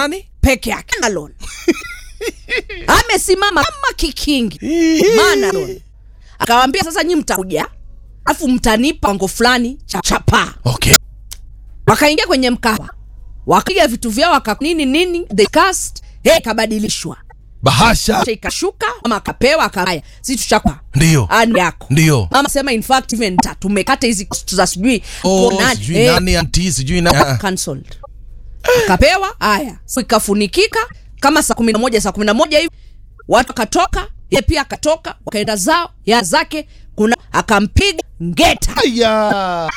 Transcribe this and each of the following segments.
nani peke yake alone amesimama kama kikingi manalon akawambia sasa nyi mtakuja alafu mtanipa pango fulani cha chapaa okay wakaingia kwenye mkawa wakapiga vitu vyao waka nini nini the cast hey, kabadilishwa bahasha ikashuka ama akapewa akaya si tuchakwa ndio ani yako ndio mama sema in fact even ta tumekata hizi cost za sijui oh, kwa nani, sijui eh, nani anti sijui nani cancelled akapewa haya so ikafunikika kama saa kumi na moja saa kumi na moja hivi watu akatoka ye pia akatoka wakaenda zao ya zake kuna akampiga ngeta aya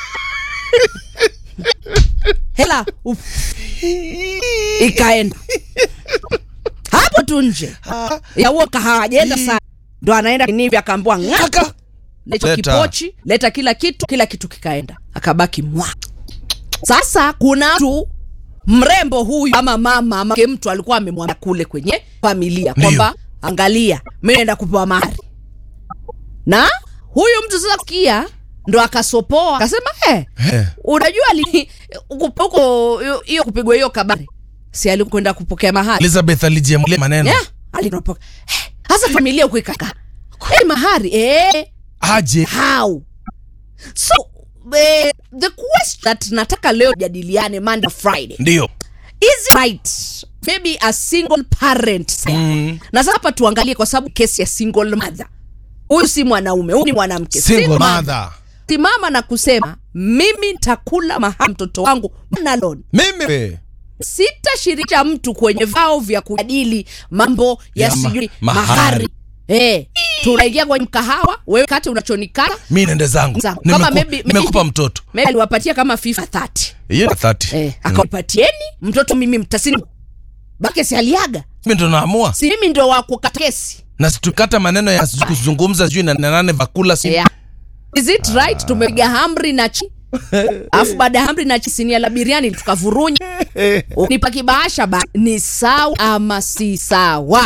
hela uf, ikaenda hapo tu nje ya huo kahawajaenda sana ndo anaenda nivi akaambua ng'aka kaka lecho Leta. kipochi leta kila kitu kila kitu kikaenda akabaki mwa sasa kuna mtu mrembo huyu ama mama ama ke mtu alikuwa amemwambia kule kwenye familia Ndio. kwamba angalia mi naenda kupewa mahari na huyu mtu sasa kia ndo akasopoa akasema eh, Eh. unajua li- huko huko- hiyo kupigwa hiyo kabari si alikwenda kupokea mahari elizabeth alijiamulia maneno yeah, alinopoka Eh, hasa familia huko ikaka hey, mahari eh, aje how so eh, the question that nataka leo jadiliane monday friday ndio is it right maybe a single parent Mm. na sasa hapa tuangalie kwa sababu kesi ya single mother huyu si mwanaume huyu ni mwanamke single Single mother simama na kusema mimi ntakula maha mtoto wangu nalon mimi sitashirikisha mtu kwenye vao vya kujadili mambo ya, Ya ma- sijui mahari. mahari Eh, tunaingia kwenye mkahawa wewe kati unachonikana mi nende zangu Zangu. Kama Nimeku- maybe- nimekupa mtoto maybe aliwapatia kama fifa 30 hiyo na 30 eh, akawapatieni mtoto mimi mtasini bake si aliaga mi ndo naamua si mimi ndo wa kukata kesi na situkata maneno ya sijui kuzungumza sijui na na nane vakula si yeah. is it right tumepiga hamri na chi alafu baada ya hamri na chi sinia la biriani tukavurunya nipa kibahasha ba ni sawa ama si sawa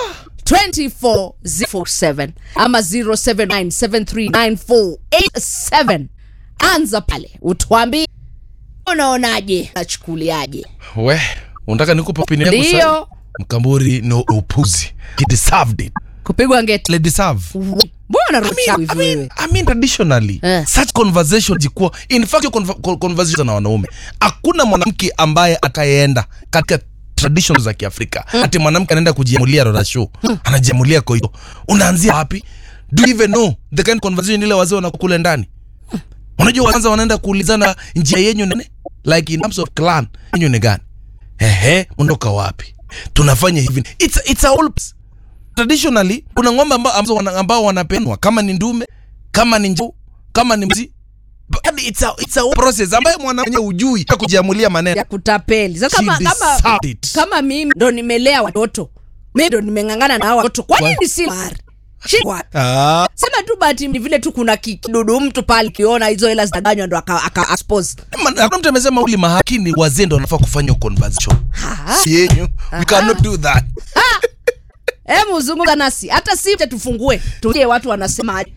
24047 ama 0797399487 anza pale utwambi unaonaje nachukuliaje we unataka nikupe opinion yangu sasa? ndio mkamburi no upuzi he deserved it kupigwa ngeti le deserve mbona I mean, rocha I hivi mean, wewe I mean traditionally Eh. such conversation jikuwa in fact hiyo conver- con- conversation na wanaume hakuna mwanamke ambaye atayeenda katika tradition za kiafrika ati mwanamke anaenda kujiamulia rorasho anajiamulia koio unaanzia wapi do you even know the kind of conversation ile wazee wanakule ndani unajua kwanza wanaenda kuulizana njia yenyu nene like in terms of clan yenyu ni gani ehe unatoka wapi tunafanya hivi it's, it's a whole traditionally kuna ng'ombe ambao, ambao, wana, ambao wanapenwa kama ni ndume kama ni njau kama ni mzi But it's a, it's a whole process ambayo mwanamke ujui ya kujiamulia maneno ya kutapeli sasa She kama, kama, deserved it. kama mimi ndo nimelea watoto mi ndo nimeng'ang'ana na hawa watoto kwa nini si mahari Shi- wapi? ah, sema tu bahati ni vile tu kuna ki- kidudu mtu pale kiona hizo hela zitaganywa ndo aka, aka expose. man- hakuna mtu amesema uli mahakini wazee ndo wanafaa kufanya hiyo conversation Ha? Si yenyu we cannot do that Hebu zungumza nasi hata si tufungue tukie watu wanasemaje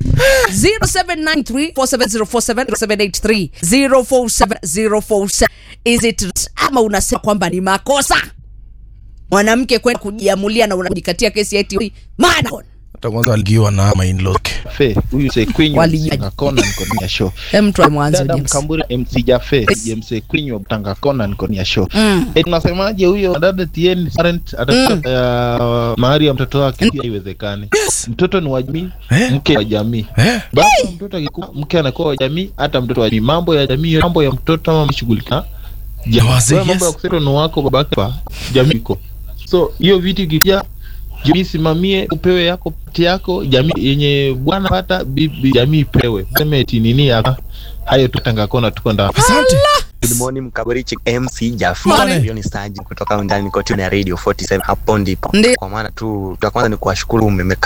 0793470470783047 is it right? ama unasema kwamba ni makosa mwanamke kwenda kujiamulia na unajikatia kesi ya eti maana hata kwanza aligiwa na mainlaw Fe, huyu Sekwenyu Walijaji. Tanga Kona niko nia show. Hem, mtu wa mwanzo Dada James. Mkamburi MC Jafe, James Sekwenyu wa Tanga Kona niko nia show. Mm. Eh, tunasemaje huyo dada TN parent atatoa ya mahari ya mtoto wake pia haiwezekani. yes Mtoto ni wa jamii, Eh. mke wa jamii. eh Baba mtoto akikuwa mke anakuwa wa jamii, hata mtoto wa jamii. Mambo ya jamii, mambo ya mtoto ama mshughulika. Wazee, Wewe mambo ya yes. kusema ni wako babake pa jamii iko. So hiyo vitu ikija jamii simamie, upewe yako pati yako, jamii yenye bwana pata bibi, jamii ipewe. Sema eti nini hapa? Hayo tu Tanga Kona tuko ndani. asante Good morning Mkaburichi MC Jaffa. Morning. Hiyo ni Saji kutoka undani kote na Radio 47 hapo ndipo. Ndi- Kwa maana tu cha kwanza ni kuwashukuru mmeka